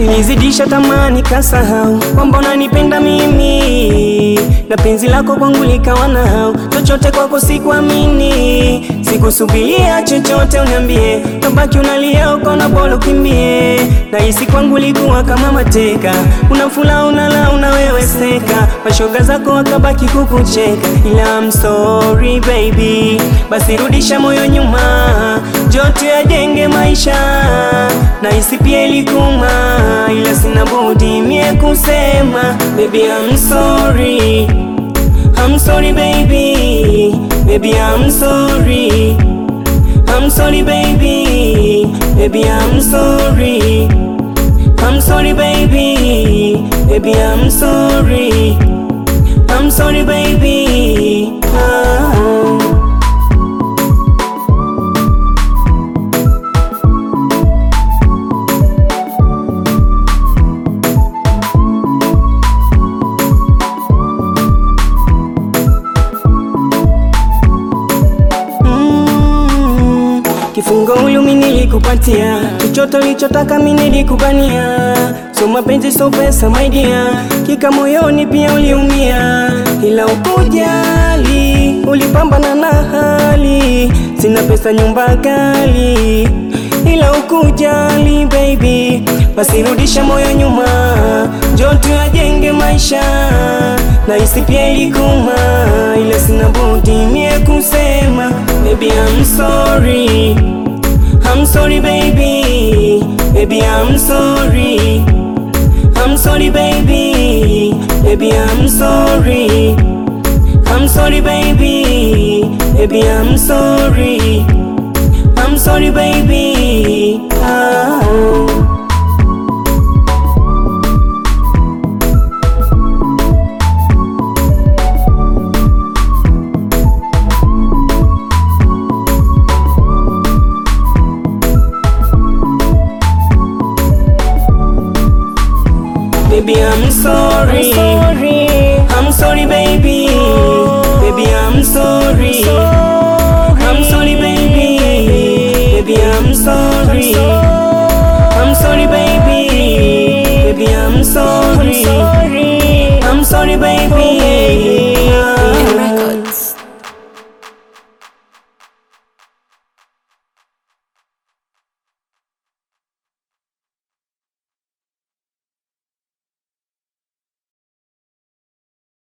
nilizidisha tamani kasahau kwamba unanipenda mimi, na penzi lako kwangu likawa na hau, chochote kwako sikuamini, sikusubiria chochote uniambie, tabaki unalia uko na bora ukimbie, na hisi kwangu likuwa kama mateka, unafula unala unaweweseka, mashoga zako wakabaki kukucheka, ila I'm sorry baby, basi rudisha moyo nyuma, jote yajenge maisha, na hisi pia ilikuma, ila sina budi mie kusema, baby I'm sorry, I'm sorry baby, baby I'm sorry, I'm sorry baby, baby I'm sorry, I'm sorry baby, baby I'm sorry, I'm sorry baby. Ah. Mm, Kifungo huyu mimi nilikupatia, chochote ulichotaka mimi nilikubania. So mapenzi so pesa my dear, kika moyoni pia uliumia, ila ukujali, ulipambana na hali. Sina pesa nyumba kali, ila ukujali baby, basi rudisha moyo nyuma, njoo tuyajenge maisha, na hisi pia ilikuma, ila sina budi mie kusema baby I'm sorry, I'm sorry baby, baby I'm sorry, I'm sorry baby, baby I'm sorry, I'm sorry baby, baby I'm sorry, I'm sorry baby. Ah. Baby, I'm sorry. I'm sorry, baby. Baby, I'm sorry. I'm sorry, baby. Baby, I'm sorry. I'm sorry, baby. Baby, I'm sorry. I'm sorry, baby. Ah.